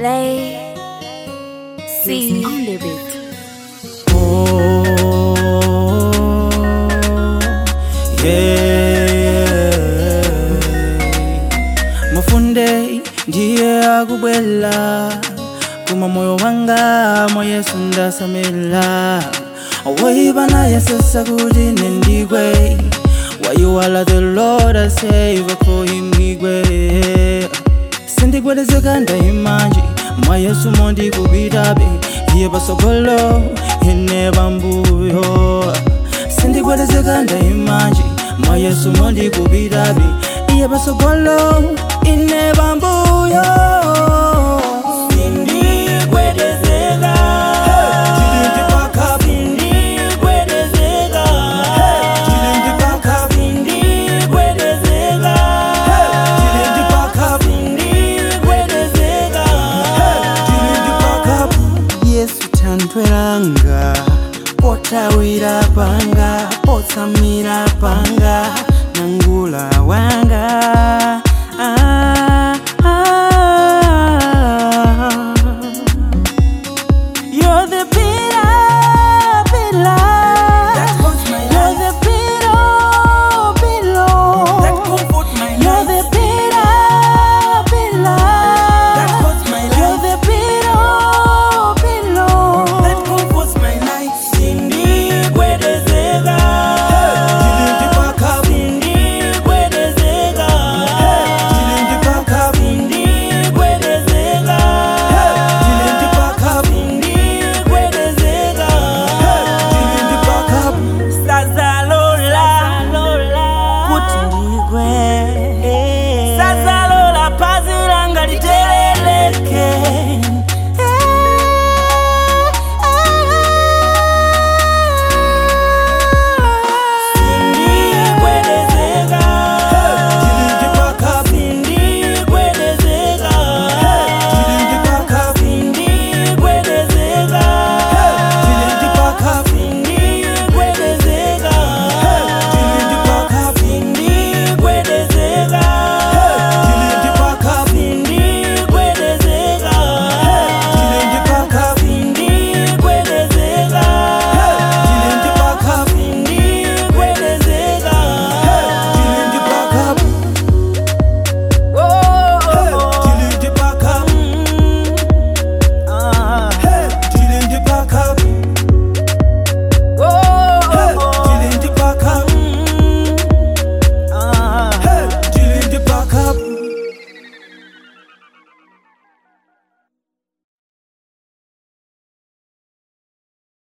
Lay. See on the beat. Oh, yeah. Mafunde ndiye akubwela kuma moyo wanga mwa yesu ndasamila woiba naye sasa kuti nendigwe Why you all the Lord I save for him nigwe sindigwedezeka ndaimanji mwa yesu mondikubitabe iye pasogolo ine pambuyo sindigwedezeka ndaimanji mwa yesu mondikubitabe iye pasogolo ine pambuyo sindigwedezeka sindigwedezeka yesu tantweranga potawira panga potsamira panga nangula wanga